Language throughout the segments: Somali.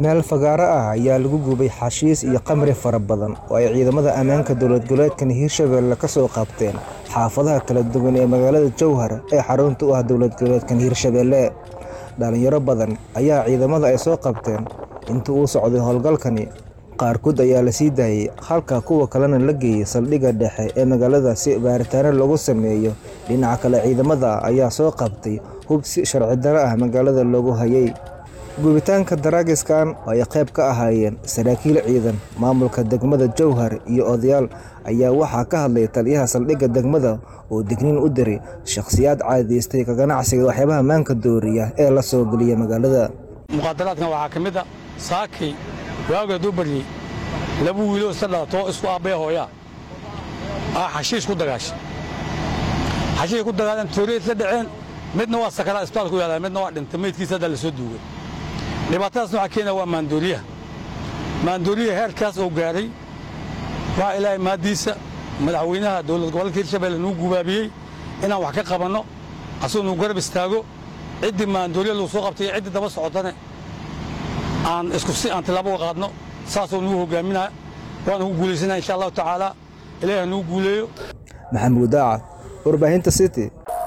meel fagaaro ah ayaa lagu gubay xashiis iyo khamri fara badan oo ay ciidamada ammaanka dowlad goboleedkan hiirshabelle ka soo qabteen xaafadaha kala duwan ee magaalada jowhar ee xarunta u ah dowlad goboleedkan hiirshabelle dhalinyaro badan ayaa ciidamada ay soo qabteen inta uu socday howlgalkani qaarkood ayaa la sii daayey halka kuwa kalena la geeyey saldhigga dhexe ee magaalada si baaritaano lagu sameeyo dhinaca kale ciidamada ayaa soo qabtay hub si sharci daro ah magaalada loogu hayay gubitaanka daraagiskan oo ay qayb ka ahaayeen saraakiil ciidan maamulka degmada jowhar iyo odayaal ayaa waxaa ka hadlay taliyaha saldhigga degmada oo digniin u diray shakhsiyaad caadaystay ka ganacsiga waxyaabaha maanka dooriya ee la soo geliya magaalada muqaadaraadkan waxaa ka mid a saakay waaga duu baryey laba wiiloo isla dhalatoo isku aabbaya hooyaa aa xashiish ku dagaashay xashiish ku dagaaleen tooriya isla dhaceen midna waa sakaraa isbitaalku yaala midna waa dhintay meydkiisa hadda la soo duugay dhibaatadaasna waxaa keenaya waa maandooriyaha maandooriyaha heerkaas oo gaaray waxaa ilaahay maaddiisa madaxweynaha dowlad gobolka hirshabelle nuu gubaabiyey inaan wax ka qabanno asuu nuu garab istaago ciddii maandooriya lagu soo qabtay iyo ciddii daba socotane aan isku si aan tilaabo uga qaadno saasoo nugu hogaaminaya waana ku guulaysana insha allahu tacaala ilaahi ha nuu guuleeyo maxamuud daaca warbaahinta city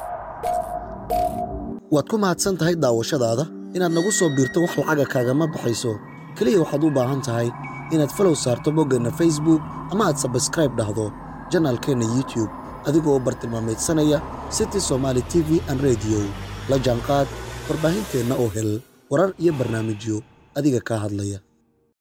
waad ku mahadsan tahay daawashadaada inaad nagu soo biirto wax lacaga kaagama baxayso keliya waxaad u baahan tahay inaad falow saarto boggeenna facebook ama aad sabskraib dhahdo janaalkeenna youtube adigoo bartilmaamaydsanaya city somaali t v an rediyo la jaanqaad warbaahinteenna oo hel warar iyo barnaamijyo adiga kaa hadlaya